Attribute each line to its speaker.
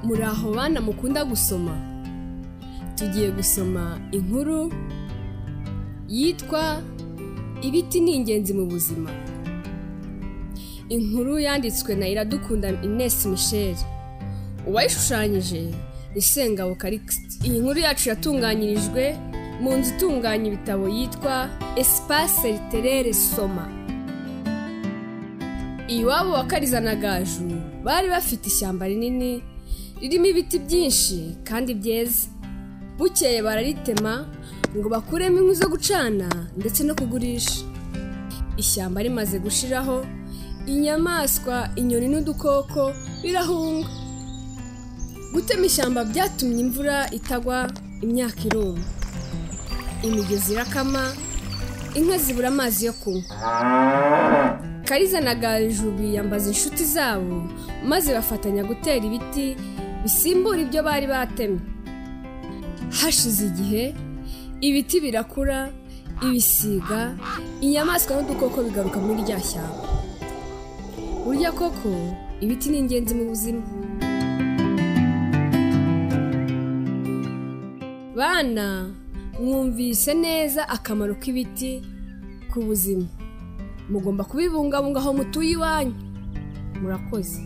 Speaker 1: muri aho bana mukunda gusoma tugiye gusoma inkuru yitwa ibiti ni ingenzi mu buzima inkuru yanditswe na iradukunda Ines Michel uwayishushanyije ni Sengabo Calixte iyi nkuru yacu yatunganyirijwe mu nzu itunganya ibitabo yitwa Espace Literaire Soma iwabo wa Kariza na Gaju bari bafite ishyamba rinini ririmo ibiti byinshi kandi byeze bukeye bararitema ngo bakuremo inkwi zo gucana ndetse no kugurisha ishyamba rimaze gushiraho inyamaswa inyoni n'udukoko birahunga gutema ishyamba byatumye imvura itagwa imyaka irumba imigezi irakama inka zibura amazi yo kunywa kariza na gaju biyambaza inshuti zabo maze bafatanya gutera ibiti bisimbura ibyo bari batemye hashize igihe ibiti birakura ibisiga inyamaswa n'udukoko bigaruka muri rya shyamba burya koko ibiti ni ingenzi mu buzima bana mwumvise neza akamaro k'ibiti ku buzima mugomba kubibungabunga aho mutuye iwanyu murakoze